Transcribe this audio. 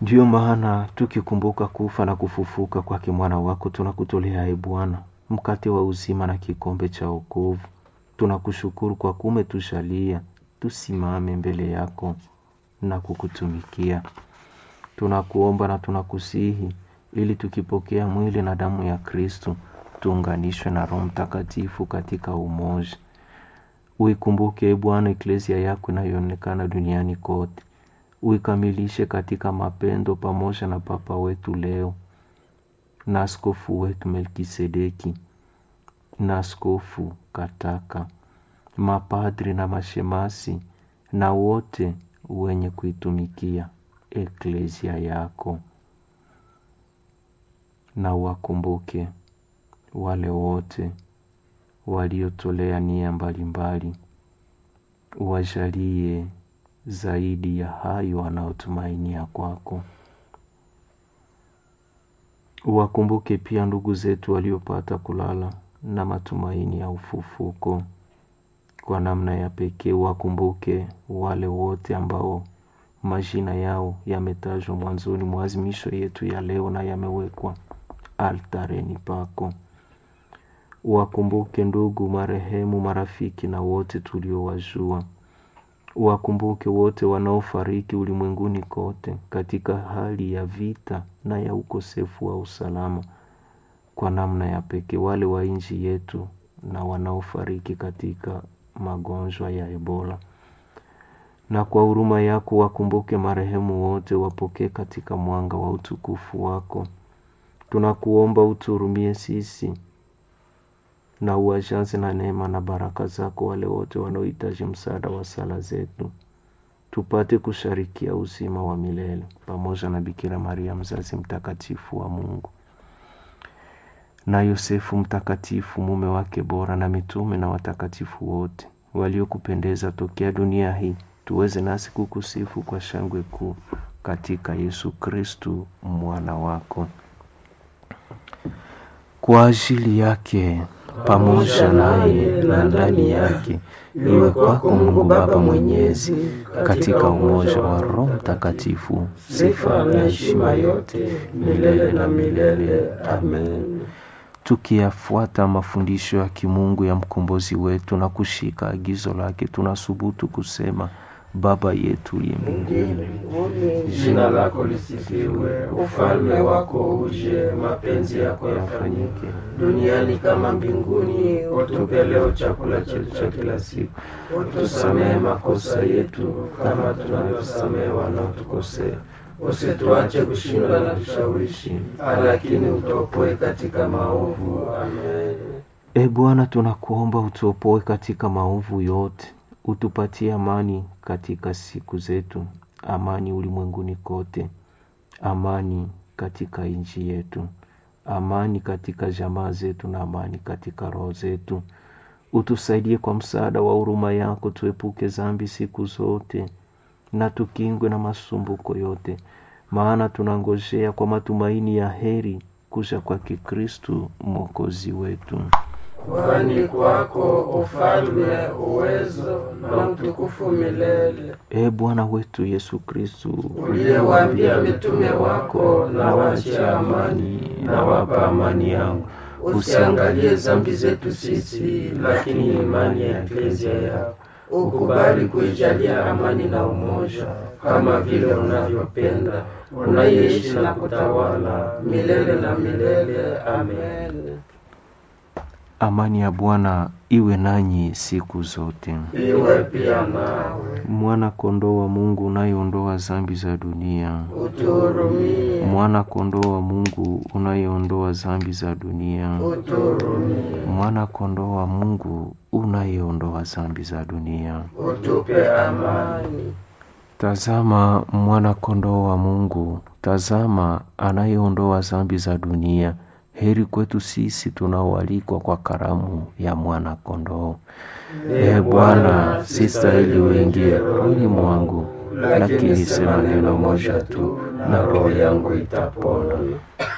Ndiyo maana tukikumbuka kufa na kufufuka kwake mwana wako, tunakutolea e Bwana mkate wa uzima na kikombe cha wokovu. Tunakushukuru kwa kume tushalia tusimame mbele yako na kukutumikia. Tunakuomba na tunakusihi ili tukipokea mwili na damu ya Kristo tuunganishwe na Roho Mtakatifu katika umoja. Uikumbuke e Bwana eklesia yako inayoonekana duniani kote, uikamilishe katika mapendo pamoja na Papa wetu leo na askofu wetu Melkisedeki na askofu Kataka, mapadri na mashemasi na wote wenye kuitumikia eklesia yako, na wakumbuke wale wote waliotolea nia mbalimbali, wajalie zaidi ya hayo wanaotumainia kwako. Wakumbuke pia ndugu zetu waliopata kulala na matumaini ya ufufuko. Kwa namna ya pekee wakumbuke wale wote ambao majina yao yametajwa mwanzoni mwa azimisho yetu ya leo na yamewekwa altareni pako. Wakumbuke ndugu marehemu, marafiki na wote tuliowajua. Wakumbuke wote wanaofariki ulimwenguni kote katika hali ya vita na ya ukosefu wa usalama. Kwa namna ya pekee wale wa nchi yetu na wanaofariki katika magonjwa ya Ebola. Na kwa huruma yako wakumbuke marehemu wote, wapokee katika mwanga wa utukufu wako. Tunakuomba uturumie sisi na uwajaze na neema na baraka zako wale wote wanaohitaji msaada wa sala zetu, tupate kusharikia uzima wa milele pamoja na Bikira Maria mzazi mtakatifu wa Mungu na Yosefu mtakatifu mume wake bora na mitume na watakatifu wote waliokupendeza tokea dunia hii, tuweze nasi kukusifu kwa shangwe kuu katika Yesu Kristu mwana wako. Kwa ajili yake pamoja naye na ndani yake, iwe kwako Mungu Baba Mwenyezi, katika umoja wa Roho Mtakatifu, sifa na heshima yote milele na milele. Amen. Tukiyafuata mafundisho ya kimungu ya mkombozi wetu na kushika agizo lake, tunasubutu kusema: Baba yetu uliye mbinguni, jina lako lisifiwe, ufalme wako uje, mapenzi yako yafanyike duniani kama mbinguni. Utupe leo chakula chetu cha kila siku, utusamehe makosa yetu kama tunavyosamehe wanaotukosea, usituache kushindwa na tushawishi, lakini utuopoe katika maovu. Amen. E Bwana, tunakuomba utuopoe katika maovu yote, utupatie amani katika siku zetu, amani ulimwenguni kote, amani katika nchi yetu, amani katika jamaa zetu na amani katika roho zetu. Utusaidie kwa msaada wa huruma yako, tuepuke dhambi siku zote na tukingwe na masumbuko yote, maana tunangojea kwa matumaini ya heri kuja kwake Kristu mwokozi wetu. Kwani kwako ufalme, uwezo na utukufu milele. E Bwana wetu Yesu Kristu, uliyewaambia mitume wako, na waachie amani, na wapa amani yangu, usiangalie dhambi zetu sisi, lakini imani ya eklezia yako. Ukubali kuijalia amani na umoja, kama vile unavyopenda, unaishi na kutawala milele na milele. Amen. Amani ya Bwana iwe nanyi siku zote. Iwe pia nawe. Mwana kondoo wa Mungu unayeondoa dhambi za dunia, Utuhurumie. mwana kondoo wa Mungu unayeondoa dhambi za dunia, Utuhurumie. mwana kondoo wa Mungu unayeondoa dhambi za dunia. Utupe amani. Tazama mwana kondoo wa Mungu, tazama anayeondoa dhambi za dunia. Heri kwetu sisi tunaoalikwa kwa karamu ya mwana kondoo. E Bwana, si stahili uingie rohoni mwangu, lakini sema neno moja tu na roho yangu itapona.